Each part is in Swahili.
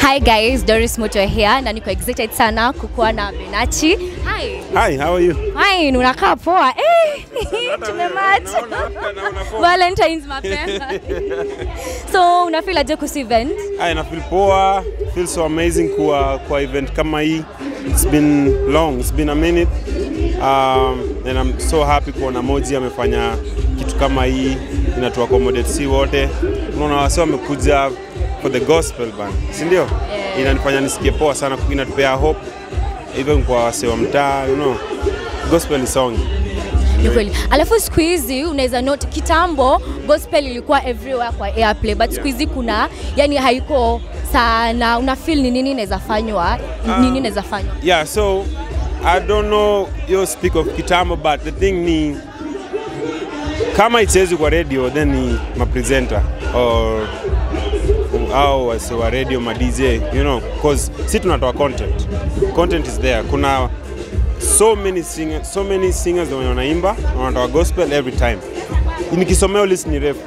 Hi guys, Doris Moto here na niko excited sana kukuwa na Benachi. Hi. Hi, how are you? Fine, unakaa poa. Eh, tumematch. Valentine's mapema. so, unafeel aje kuhusu event? Hi, na feel poa, feel so amazing kwa kwa event kama hii. It's been long, it's been a minute. Um, and I'm so happy kuona Moji amefanya kitu kama hii inatu accommodate si wote. Unaona wase wamekuja for the gospel band, si ndio? Yeah. Inanifanya nisikie poa sana, inatupea hope even kwa wase wa mtaa, you know. Gospel is song. Ni kweli. Alafu siku hizi unaweza note kitambo gospel ilikuwa everywhere kwa airplay but siku hizi kuna yani haiko sana. Una feel ni nini inaweza fanywa? Nini inaweza fanywa? Yeah, so I don't know you speak of kitambo but the thing ni kama ichezi kwa radio then ni mapresenter or au wase wa radio ma DJ you know cause si tunatoa content content is there kuna so many singers, so many singers wenye wanaimba na wanatoa gospel every time nikisomea list ni refu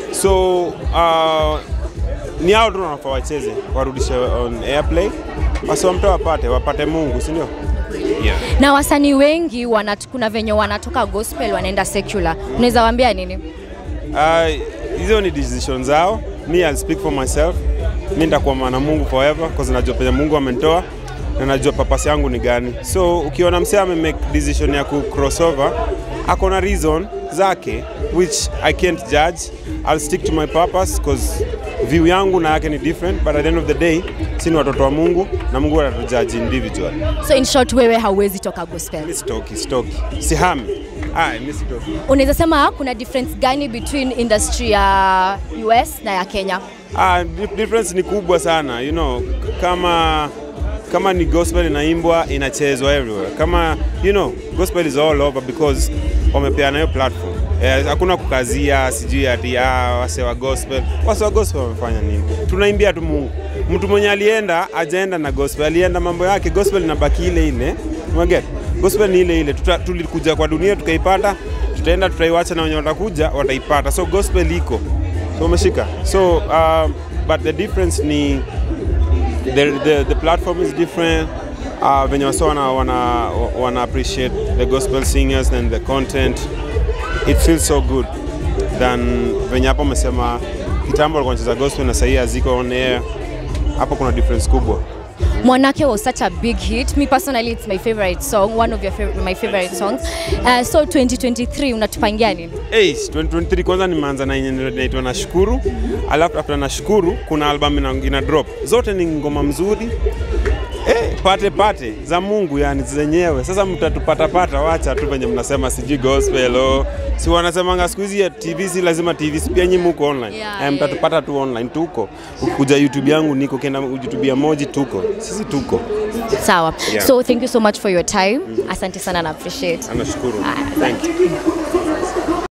so uh, ni hao tu wanafaa wacheze warudishe on airplay wasiwamtoa wapate wapate Mungu si ndio? Yeah. Na wasanii wengi wanat, kuna venye wanatoka gospel wanaenda secular. Unaweza waambia nini? Uh, hizo ni decision zao. Me I'll speak for myself. Mi nitakuwa mwana Mungu forever cause najua penye Mungu amenitoa na najua purpose yangu ni gani. So ukiona msee ame make decision ya ku crossover, ako na reason zake which I can't judge. I'll stick to my purpose cause view yangu na yake ni different but at the end of the day si ni watoto wa Mungu na Mungu atatujudge individual. So in short, wewe hauwezi toka gospel. Mi sitoki, sitoki. Sihami. Ah, mi sitoki. Unaweza sema kuna difference gani between industry ya US na ya Kenya? Ah, dif- difference ni kubwa sana you know, kama kama ni gospel inaimbwa inachezwa everywhere. Kama you know, gospel is all over because wamepeana hiyo platform. Eh, hakuna kukazia sijui ati ah, wase wa gospel. Wase wa gospel wamefanya nini? Tunaimbia tu Mungu. Mtu mwenye alienda ajaenda na gospel, alienda mambo yake, gospel inabaki ile ile. Unaget? Gospel ni ile ile. Tuta, tulikuja kwa dunia tukaipata, tutaenda tutaiwacha na wenye watakuja wataipata. So gospel iko. So umeshika. So uh, but the difference ni the, the, the platform is different. Uh, venye wasa wana, wana, wana appreciate the gospel singers and the content. It feels so good than venye hapo umesema kitambo alikuwa anacheza gospel na sahii haziko on air. Hapo kuna difference kubwa. Mwanake was such a big hit. Me personally, it's my favorite song, one of your fav my favorite songs. Uh, so 2023 unatupangia nini? Hey, 2023 kwanza nimeanza na yenye inaitwa Nashukuru, alafu after Nashukuru kuna album ina, ina drop. Zote ni ngoma mzuri eh, pate pate za Mungu yani zenyewe. Sasa mtatupata pata, wacha tu venye mnasema sijui gospel oh. Si wanasemanga siku hizi ya TV si lazima TV, si pia nyinyi muko online Yeah, eh, yeah. mtatupata tu online, tuko ukikuja YouTube yangu niko, kenda YouTube ya Moji tuko, sisi tuko. Sawa. Yeah. So thank you so much for your time. Asante sana na appreciate. Anashukuru. Ah, Thank you.